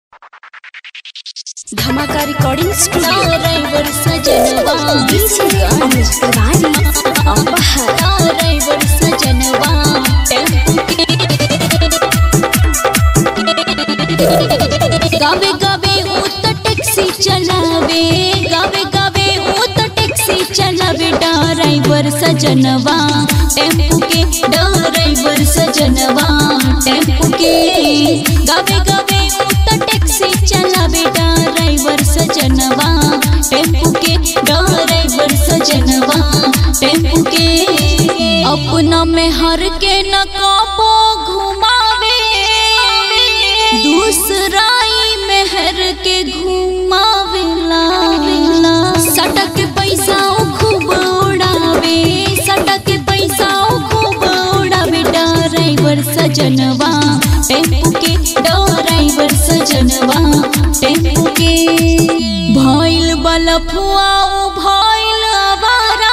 धमाका recording studio driver सजनवा अनुज तिवारी अपहर ड्राइवर सजनवा गावे गावे ऊ तो टैक्सी चलावे गावे गावे ऊ तो टैक्सी चलावे ड्राइवर सजनवा टेम्पू के ड्राइवर सजनवा टेम्पू के गावे गावे ऊ तो टैक्सी चलावे ड्राइवर सजनवा टेम्पू के ड्राइवर सजनवा टेम्पू के अपना में हर के न काबो घुमावे दूसराई मेहर के घुमावेला सटक पैसा उ खूब उड़ावे सटक पैसा उ खूब उड़ावे ड्राइवर सजनवा टेम्पू के ड्राइवर सजनवा टेम्पू के भइल बलफुआ उ भइल आवारा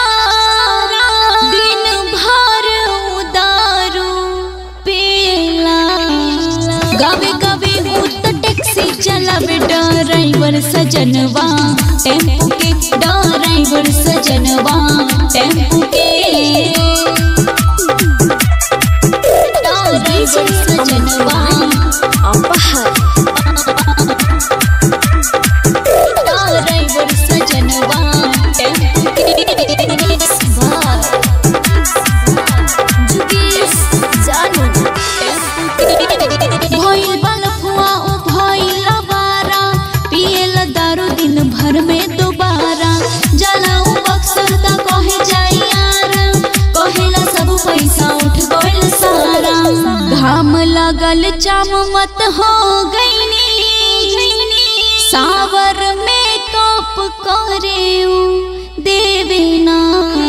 दिन भर उदारू पेला गावे गावे हूँ तो टैक्सी चलावे ड्राइवर सजनवा टेम्पू के ड्राइवर सजनवा टेम्पू के ड्राइवर सजनवा अपहर ड्राइवर सजनवा टेम्पू के बार जुगेश जानू भइल बलफुआ ओ भइल अवारा पियल दारू दिन भर में दोबारा जलाऊ अक्सर त कहे जाई यार कहेला सब पैसा उठ गइल सारा घाम लगल चाम मत हो गईनी सावर में कप करे देवे ना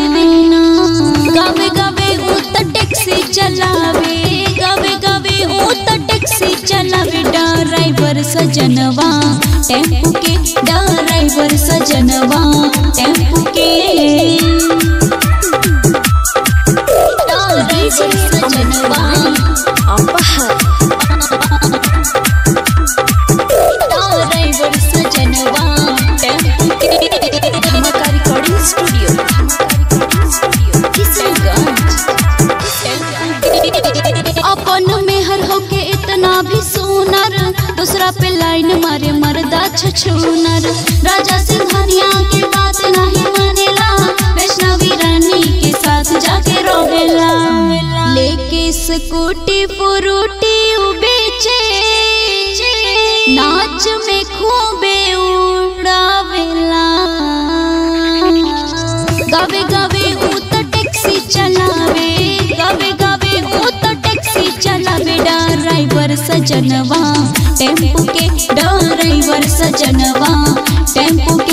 गावे गावे ऊ त टैक्सी चलावे गावे गावे ऊ त टैक्सी चलावे ड्राइवर सजनवा टेम्पू के ड्राइवर सजनवा टेम्पू के ड्राइवर सजनवा अपहर ड्राइवर सजनवा टेम्पू के धमाका रिकॉर्डिंग स्टूडियो किशनगंज अपन मेहर होके इतना भी सुनर दूसरा पे लाइन मारे मरदा छछूनर राजा सिंघानिया के बात नहीं मानेला वैष्णवी रानी के साथ जाके रोवेला लेके स्कूटी पुरूटी उ बेचे नाच में खूबे उड़ावेला गावे गावे ऊ तो टैक्सी चलावे गावे गावे ऊ तो टैक्सी चलावे ड्राइवर सजनवा टेम्पू के ड्राइवर सजनवा टेम्पू